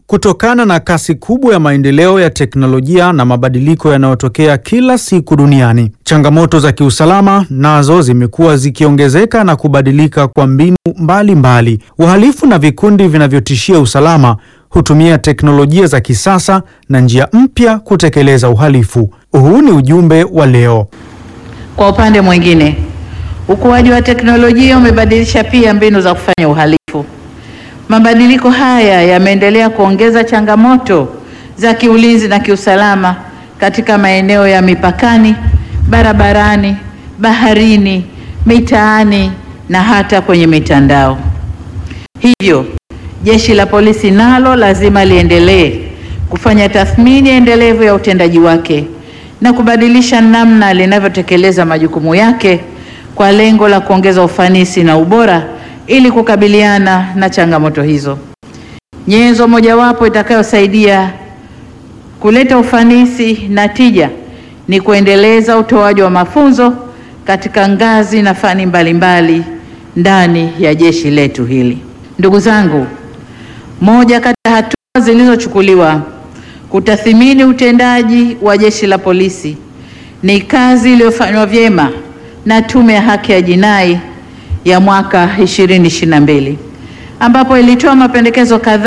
Kutokana na kasi kubwa ya maendeleo ya teknolojia na mabadiliko yanayotokea kila siku duniani, changamoto za kiusalama nazo zimekuwa zikiongezeka na kubadilika kwa mbinu mbalimbali. Wahalifu na vikundi vinavyotishia usalama hutumia teknolojia za kisasa na njia mpya kutekeleza uhalifu. Huu ni ujumbe wa leo. Kwa upande mwingine, ukuaji wa teknolojia umebadilisha pia mbinu za kufanya uhalifu. Mabadiliko haya yameendelea kuongeza changamoto za kiulinzi na kiusalama katika maeneo ya mipakani, barabarani, baharini, mitaani na hata kwenye mitandao. Hivyo, Jeshi la Polisi nalo lazima liendelee kufanya tathmini endelevu ya utendaji wake na kubadilisha namna linavyotekeleza majukumu yake kwa lengo la kuongeza ufanisi na ubora ili kukabiliana na changamoto hizo. Nyenzo mojawapo itakayosaidia kuleta ufanisi na tija ni kuendeleza utoaji wa mafunzo katika ngazi na fani mbalimbali ndani ya jeshi letu hili. Ndugu zangu, moja kati ya hatua zilizochukuliwa kutathimini utendaji wa Jeshi la Polisi ni kazi iliyofanywa vyema na Tume ya Haki ya Jinai ya mwaka 2022 ambapo ilitoa mapendekezo kadhaa